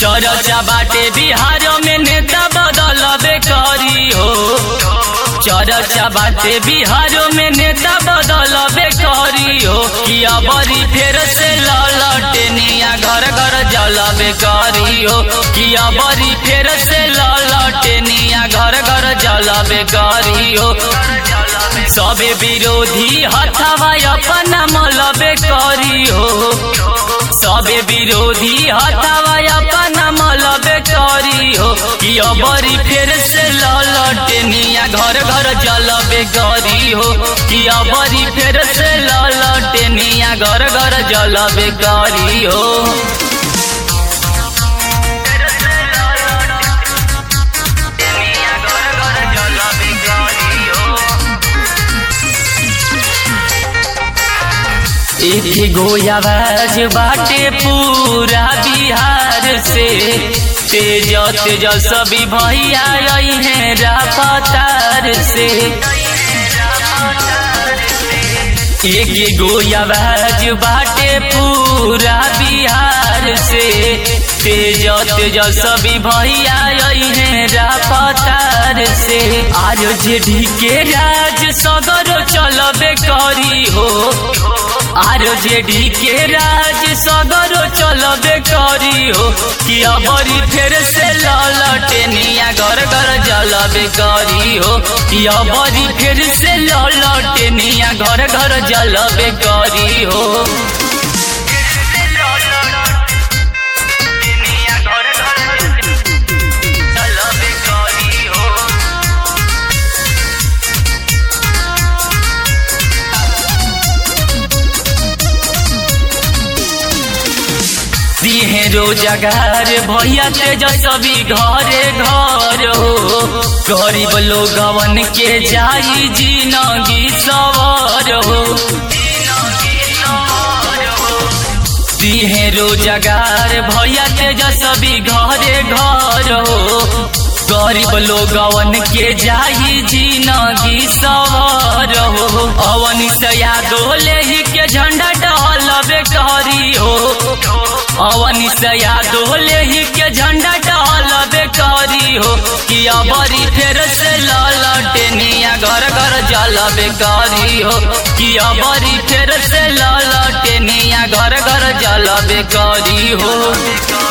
चरचा बाटे बिहार में नेता बदलबे करी हो चरचा बाटे बिहार में नेता बदलबे करी हो कि अबरी फेर से ललटे निया घर घर जलबे करी हो कि अबरी फेर से ललटे निया घर घर जलबे करी हो सबे विरोधी हथवा अपना मलबे करी हो सबे विरोधी हथवा अपना मलबे करी हो कि अबरी फेर से ललटे निया घर घर जलबे करी हो कि अबरी फेर से ललटे निया घर घर जलबे करी हो एक गो आवाज बाटे पूरा बिहार से तेज तेज सभी भैया आई हैं रापतार से एक गो आवाज बाटे पूरा बिहार से तेज तेज सभी भैया आई हैं रापतार से आज जेडी के राज सगर चलबे करी हो आर जेडी के राज सगरो चलबे करी हो कि अबरी फेर से ललटे निया घर घर जलबे करी हो कि अबरी फेर से ललटे निया घर घर जलबे करी हो दिहे रोजगार भैया तेजस्वी घरे घर हो गरीब लोगवन के जाई जिनगी सवर हो दिहे रोजगार भैया तेजस्वी घरे घर हो गरीब लोगवन के जाई जिनगी सवर हो अवन से यादोले ही के झंडा डहलबे करी हो अवनी से यादोले ही के झंडा डहलबे करी हो कि अबरी फेर से ललटे निया घर घर जलबे करी हो कि अबरी फेर से ललटे निया घर घर जलबे करी हो